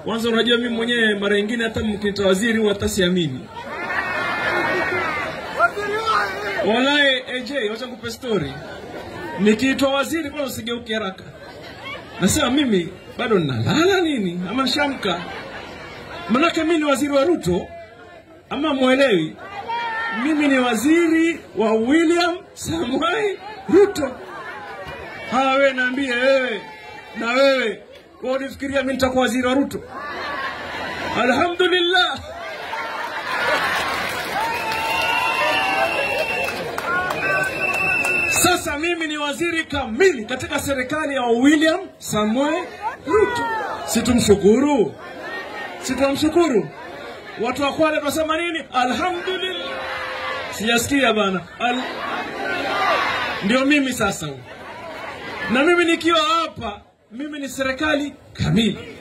Kwanza unajua mimi mwenyewe mara nyingine hata mkiniita waziri huwa hata siamini. Walahi AJ, wacha nikupe story. Nikiitwa waziri kwanza usigeuke haraka. Nasema mimi bado ninalala nini ama nishamka? Manake mimi ni waziri wa Ruto ama mwelewi? Mimi ni waziri wa William Samoei Ruto. Haya, wewe niambie wewe na wewe, wewe ulifikiria mimi nitakuwa waziri wa Ruto? Alhamdulillah. Sasa mimi ni waziri kamili katika serikali ya William Samoei Ruto. Situmshukuru, situmshukuru. Watu wa Kwale tunasema nini? Alhamdulillah. Sijasikia bana. Al... Ndio mimi sasa, na mimi nikiwa hapa, mimi ni serikali kamili.